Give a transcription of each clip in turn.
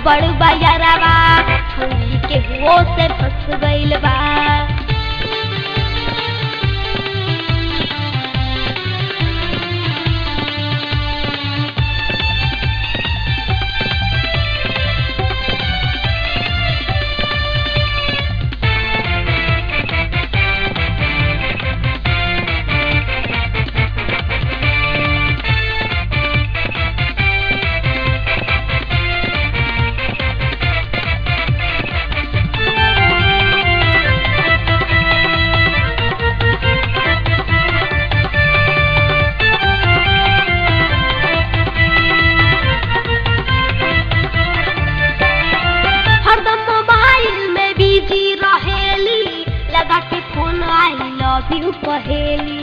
गड़बड़ बयरवा छोड़ी के हुओ से फंस गइल बा हरदम मोबाइल में बिजी रहेली लगा के फोन आई लव यू कहेली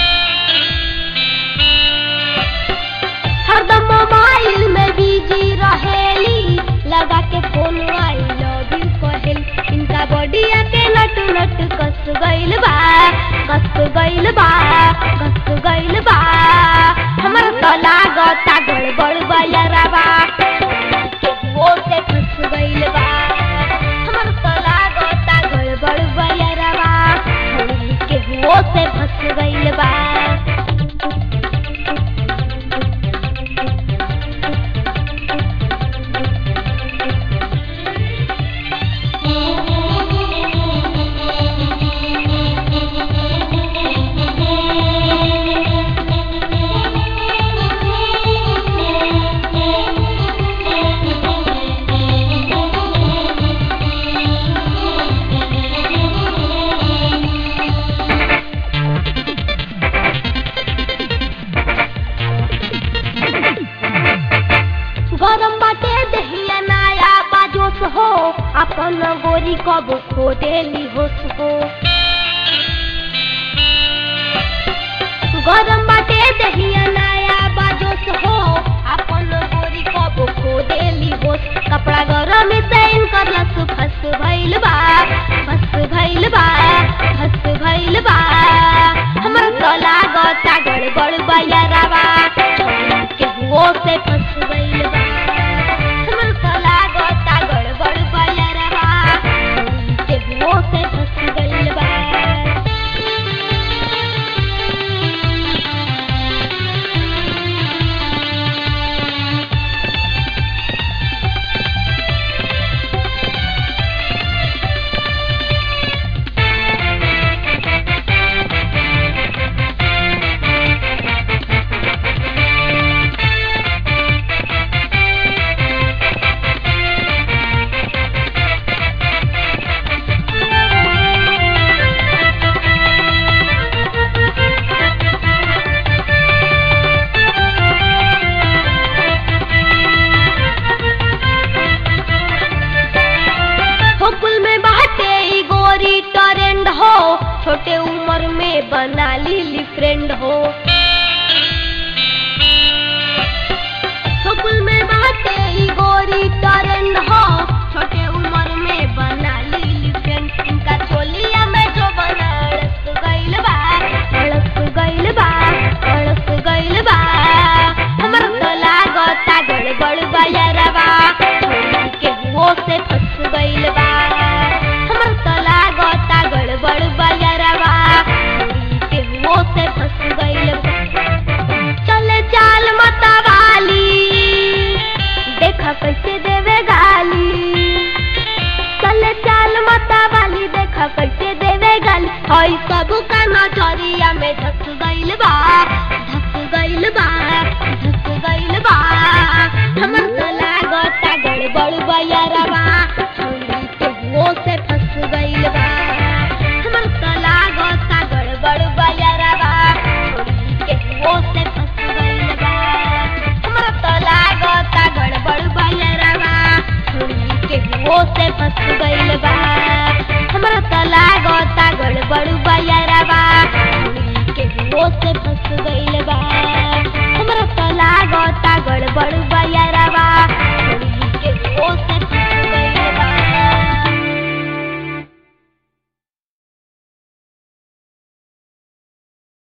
हरदम मोबाइल में बिजी रहेली लगा के फोन आई लव यू कहेली इनका बॉडिया के नट नट कस गइल बा कस गइल बा कस गइल बा हमर तो लागता गड़बड़ बयरवा वो से फंस गइल बा हमर तो लागता गड़बड़ बयरवा छोड़ी के वो से फंस गइल बा गरम बाटे दहिया नाया बाजोस हो अपन गोरी कब खो देली होश हो गरम बाटे दहिया नाया बाजोस हो अपन गोरी कब खो देली होश कपड़ा गरम से इनकर लस फस भइल बा फस भइल बा फस भइल बा हमर तो लागता गड़बड़ बयरवा के हुओ से फस गइल बा हमर तो लागता गड़बड़ बयरवा के हुओ से फस गइल बा हुकुल में बाटे ई गोरी टरेंड हो छोटे उम्र में बना लीली फ्रेंड हो हुकुल में बाटे ई गोरी टरेंड हो छोटे उम्र में बना लीली फ्रेंड इनका चोलिया में जो बना अड़स गइल बा अड़स गइल बा अड़स गइल बा हमर तो लागता गड़बड़ बयरवा छोड़ी के हुओ से फंस गइल बा हमर तो लागता गड़बड़ बयरवा छोड़ी के हुओ से फंस गइल बा चले चाल मतवाली देखा कैसे देवे गाली चले चाल मतवाली देखा कैसे देवे गाली हई सब का नजरिया में धस गइल बा धस गइल बा धस गइल बा हमर तो लागता गड़बड़ बयरवा छोड़ी के हुओ से फंस गइल बा हमर तो लागता गड़बड़ बयरवा छोड़ी के हुओ से फंस गइल बा हमर तो लागता गड़बड़ बयरवा छोड़ी के हुओ से फंस गइल बा हमरा त लागता गड़बड़ बया